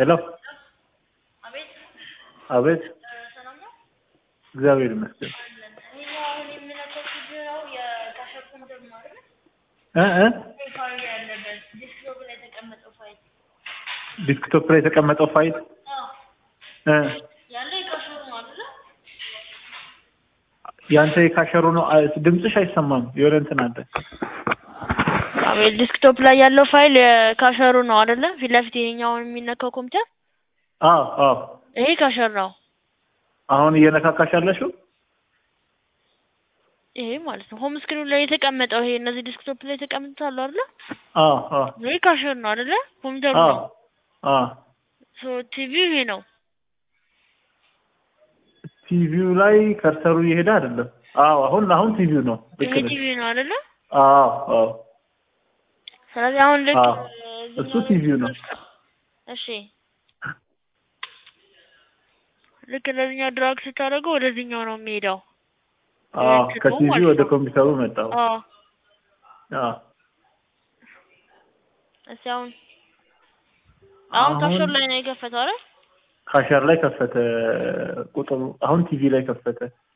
ሄሎ አቤት አቤት ሰላም ነው እግዚአብሔር ይመስገን ይሄ አሁን የምነካው ችግረው የካሸር ኮምፒውተር ነው አይደል? እ እ ይሄ ፋይል ያለበት ዲስክቶፕ ላይ የተቀመጠው ፋይል ዲስክቶፕ ላይ የተቀመጠው ፋይል አዎ እ ያለ የካሸሩ ነው አይደል? ያንተ የካሸሩ ነው አ- ድምፅሽ አይሰማም የሆነ እንትን አለ አቤት ዲስክቶፕ ላይ ያለው ፋይል የካሸሩ ነው አይደለ? ፊት ለፊት ይሄኛውን የሚነካው ኮምፒውተር አዎ አዎ ይሄ ካሸር ነው። አሁን እየነካካሽ ያለሽው ይሄ ማለት ነው ሆም ስክሪኑ ላይ የተቀመጠው ይሄ እነዚህ ዲስክቶፕ ላይ የተቀመጡት አሉ አይደለ? አዎ አዎ ይሄ ካሸር ነው አይደለ? ኮምፒውተሩ አዎ ነው። አዎ ሶ ቲቪው ይሄ ነው። ቲቪው ላይ ከርሰሩ እየሄደ አይደለም አዎ አሁን አሁን ቲቪው ነው ልክ ይሄ ነሽ ቲቪ ነው አይደለ? አዎ አዎ ስለዚህ አሁን ልክ አዎ እሱ ቲቪው ነው እሺ ልክ እንደዚህኛው ድራግ ስታደርገው ወደዚህኛው ነው የሚሄደው። አዎ እንትኑ ከቲቪ ማለት ወደ ነው። ኮምፒውተሩ መጣው አዎ አዎ እስኪ አሁን አሁን ካሸር አሁን ላይ ነው የከፈተው አይደል? ካሸር ላይ ከፈተ ቁጥሩ አሁን ቲቪ ላይ ከፈተ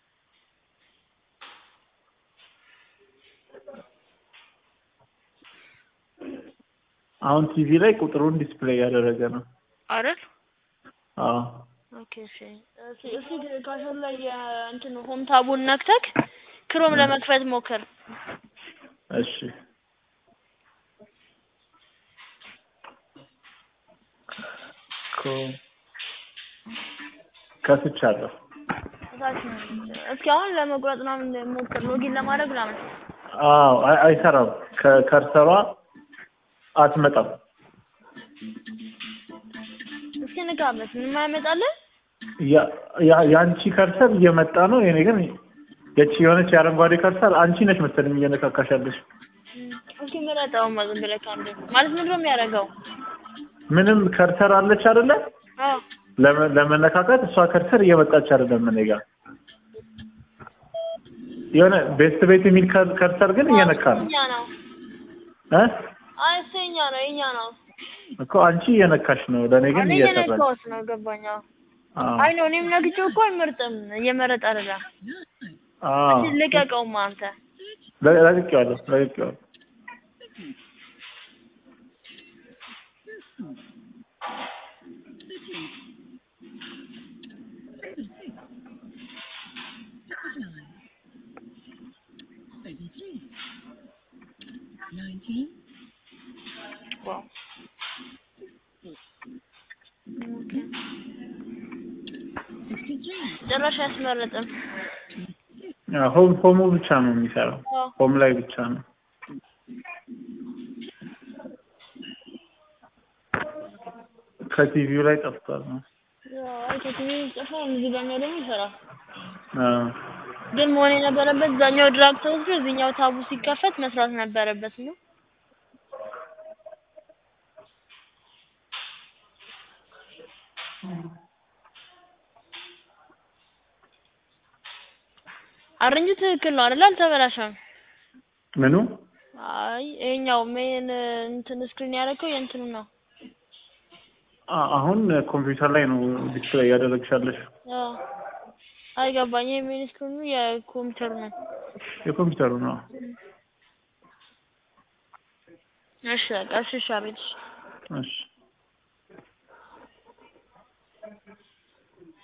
አሁን ቲቪ ላይ ቁጥሩን ዲስፕሌይ ያደረገ ነው አይደል? አዎ ኦኬ እሺ እሺ እሺ ካሸር ላይ የእንትኑ ሆም ታቡን ነክተክ ክሮም እ ለመክፈት ሞክር። እሺ ኮ- ከፍቻለሁ እታች ነው። እስኪ አሁን ለመቁረጥ ምናምን ሞክር፣ ሎጊን ለማድረግ ምናምን። አዎ አይ- አይሰራም ከከርሰሯ አትመጣም እስኪ ንካበት፣ ምንም አይመጣልህ? ያ- ያ- የአንቺ ከርሰር እየመጣ ነው የኔ ግን የቺ የሆነች የአረንጓዴ ከርሰር አንቺ ነሽ መሰለኝ እየነካካሻለሽ እም፣ እስኪ ምረጠው ዝም ብለህ ከአንዱ ማለት ምንድን ነው የሚያደርገው? ምንም ከርሰር አለች አይደለ አዎ ለመ- ለመነካካት እሷ ከርሰር እየመጣች አይደለም እኔ ጋር የሆነ ቤስት ቤት የሚል ከር- ከርሰር ግን እየነካ ነው እኛ ነው። እ አይ እሱ የኛ ነው የኛ ነው። እኮ አንቺ እየነካሽ ነው ለእኔ ግን እኔ እየሰራች የነካሁት ነው ገባኝ። አዎ አዎ አይ ነው እኔም ነግቼው እኮ አይመርጥም፣ እየመረጠ አይደለም። አዎ እስኪ ልቀቀውማ አንተ። ለ- ለቅቄዋለሁ ለቅቄዋለሁ ዋው ኦኬ። ጭራሽ አያስመርጥም። አዎ፣ ሆም ሆሙ ብቻ ነው የሚሰራው አዎ ሆም ላይ ብቻ ነው ከቲቪው ላይ ጠፍቷል ነው አይ ከቲቪ ጽፎ እዚህኛው ደግሞ ይሰራል። አዎ ግን መሆን የነበረበት እዛኛው ድራግ ተወስዶ እዚህኛው ታቡ ሲከፈት መስራት ነበረበት ነው። አረንጁ ትክክል ነው አይደል? አልተበላሸም። ምኑ አይ ይሄኛው ሜን እንትን ስክሪን ያደረገው የእንትኑ ነው። አ- አሁን ኮምፒውተር ላይ ነው ዲስፕሌይ እያደረግሻለሽ አዎ አይገባኝ። ይሄ ሜን ስክሪኑ የኮምፒውተሩ ነው። የኮምፒውተሩ ነው እሺ በቃ እሺ እሺ አቤት እሺ። እሺ